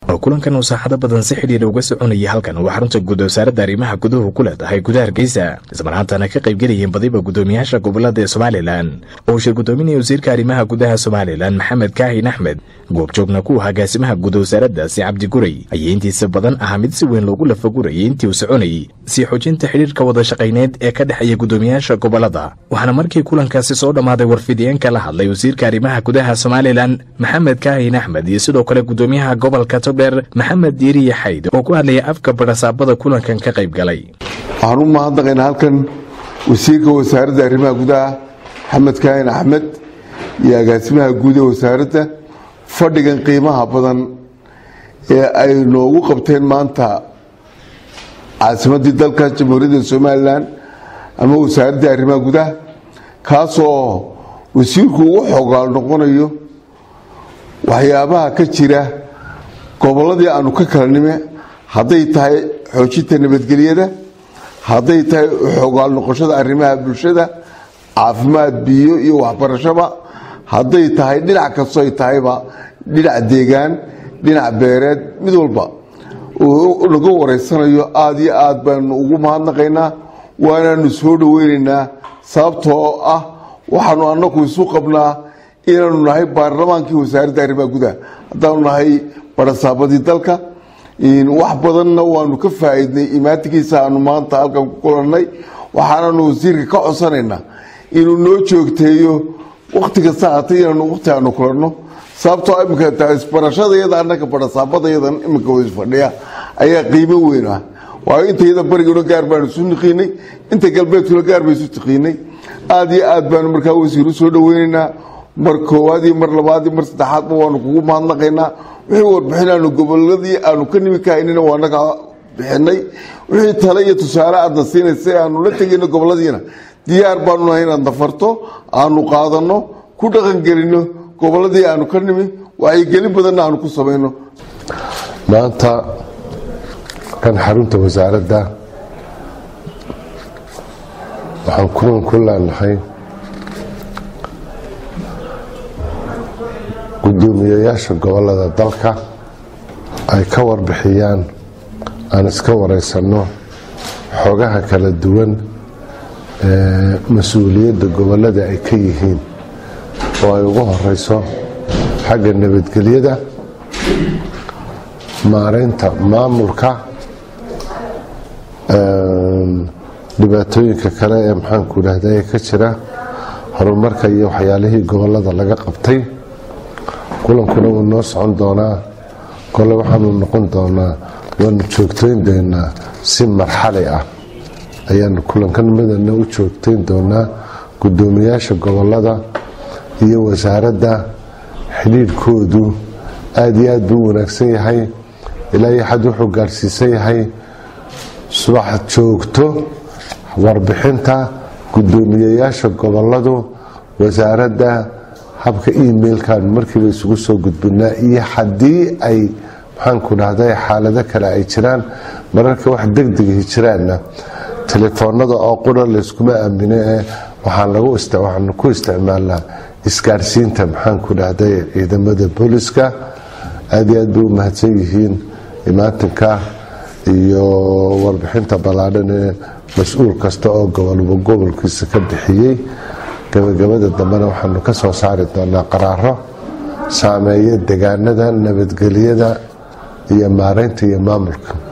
oo kulankan uu saaxado badan si xidhiidha uga soconayay halkan waa xarunta guud wasaaradda arrimaha guduhu ku leedahay gudaha hargeysa ismarhaantana ka qaybgelayeen badiba guddoomiyaasha gobolada ee somalilan oo uu shir guddoominaya wasiirka arrimaha gudaha somalilan maxamed kaahin axmed goobjoogna ku ahaa gaasimaha guud wasaaraddaasi cabdi guray ayaa intiisa badan ahaa mid si weyn loogu lafagurayay intii uu soconayay sii xoojinta xidhiirka wada shaqayneed ee ka dhexeeya guddoomiyaasha gobolada waxaana markii kulankaasi soo dhammaaday warfidiyeenka la hadlay wasiirka arrimaha gudaha somalilan maxamed kaahin axmed iyo sidoo kale guddoomiyaha gobolka togdheer maxamed diiriye xayd oo ku hadlaya afka barasaabada kulankan ka qayb galay waxaan u mahadnaqaynaa halkan wasiirka wasaaradda arrimaha gudaha maxamed kaahin axmed iyo agaasimaha guud ee wasaaradda fadhigan qiimaha badan ee ay noogu qabteen maanta caasimadii dalka jamhuuriyadda somalilan ama wasaaraddii arrimaha gudaha kaasoo wasiirku ugu xogaal noqonayo waxyaabaha ka jira gobolladii aanu ka kala nime hadday tahay xoojinta nabadgelyada hadday tahay xogaal noqoshada arrimaha bulshada caafimaad biyo iyo waxbarashaba hadday tahay dhinac kastoo ay tahayba dhinac deegaan dhinac beereed mid walba naga wareysanayo aada iyo aad baanu ugu mahadnaqaynaa waanaanu soo dhoweynaynaa sababtoo ah waxaanu anagu isu qabnaa inaanu nahay baarlamaankii wasaaradda arrimaha gudaha haddaanu nahay barasaabadii dalka wax badanna waanu ka faa'iidnay imaatikiisa aanu maanta halkan ku kulannay waxaananu wasiirka ka codsanaynaa inuu noo joogteeyo wakti kasta hatay inaanu waqti aanu kulanno sababtoo imika isbarashadayada annaga barasaabadayadan iminka wada fadhiya ayaa qiimo weyn ah waayo intayada bariguna gaar baanu isu niqiinay inta galbeedkuna gaar ba isu tiqiinay aada iyo aad baanu markaa wasiir u soo dhoweynaynaa mar koowaad iyo mar labaad iyo mar saddexaadba waanu kugu mahadnaqaynaa wixii warbixin aanu goboladii aanu ka nimi kahaynina waa naga bixinay wixii tale iyo tusaale aadna siinaysa aanu la tegayno goboladiina diyaar baanu nahay inaad nafarto aanu qaadanno ku dhaqangelino goboladii aanu ka nimi wacyigelin badanna aanu ku samayno maanta kan xarunta wasaaradda waxaan kulan ku leenahay guddoomiyayaasha gobolada dalka ay ka warbixiyaan aan iska wareysanno xogaha kala duwan ee mas-uuliyadda gobolada ay ka yihiin oo ay ugu horeyso xagga nabadgelyada maareynta maamulka dhibaatooyinka kale ee maxaanku idhahda ee ka jira horumarka iyo waxyaalihii gobolada laga qabtay kulankuna wuu noo socon doonaa kole waxaanu noqon doonaa waanu joogtayn doonaa si marxali ah ayaanu kulankan madana u joogtayn doonaa guddoomiyaasha gobolada iyo wasaaradda xidhiidhkoodu aada iyo aad buu u wanaagsan yahay ilaa iyo xad wuxuu gaadhsiisan yahay subax joogto warbixinta guddoomiyayaasha goboladu wasaaradda habka emailkan markiiba isugu soo gudbinaa iyo haddii ay maxaanku dhahday xaalado kale ay jiraan mararka wax degdegahi jiraanna telefoonada oo qura layskuma aamine ee waxaanu ku isticmaalnaa isgaadhsiinta maxaanku dhahday ciidamada booliska aada iyo aad bay u mahadsan yihiin imaatinka iyo warbixinta ballaadhan ee mas-uul kasta oo gobolba gobolkiisa ka bixiyey gabagabada dambena waxaanu ka soo saari doonaa qaraaro saameeya degaanada nabadgelyada iyo maareynta iyo maamulka